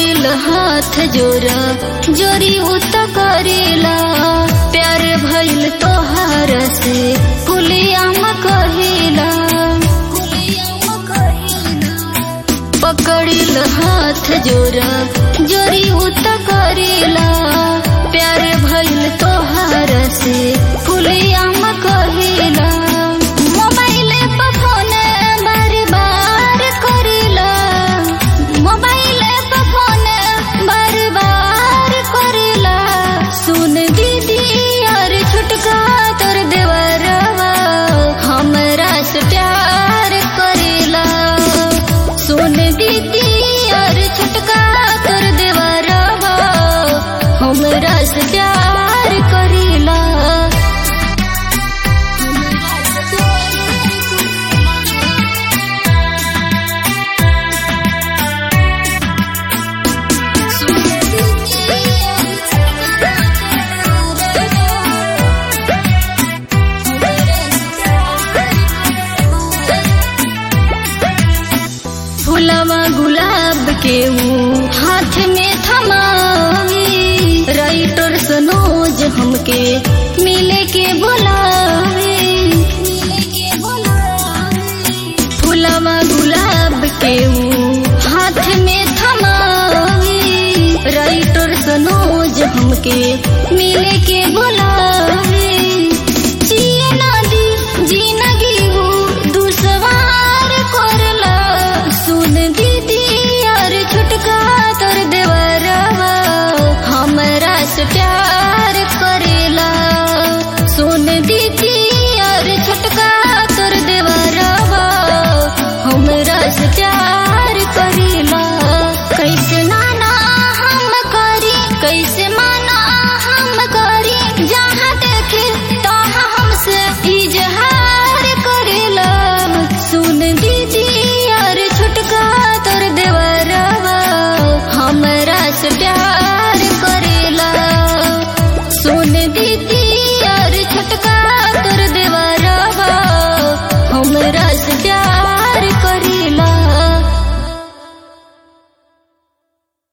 पकड़िल हाथ जोरा जोरी उत करेला प्यार भइल तोहार से कुलियाम कहिला पकड़िल हाथ जोरा जोरी उत करेला प्यार भइल तोहार से कुलियाम कहिला मोबाइल पर फोन बार बार करिला मोबाइल पर फोन बार बार करिला सुन दीदी यार छुटका तोर देवरवा हमरा से प्यार करिला सुन दीदी यार छुटका तोर देवरवा हमरा से प्यार करिला फुलवा गुलाब के वो हाथ में थमावी राइटर सनोज हमके मिले के बुलावे फुलवा गुलाब के वो हाथ में थमावी राइटर सनोज हमके मिले के बुलावे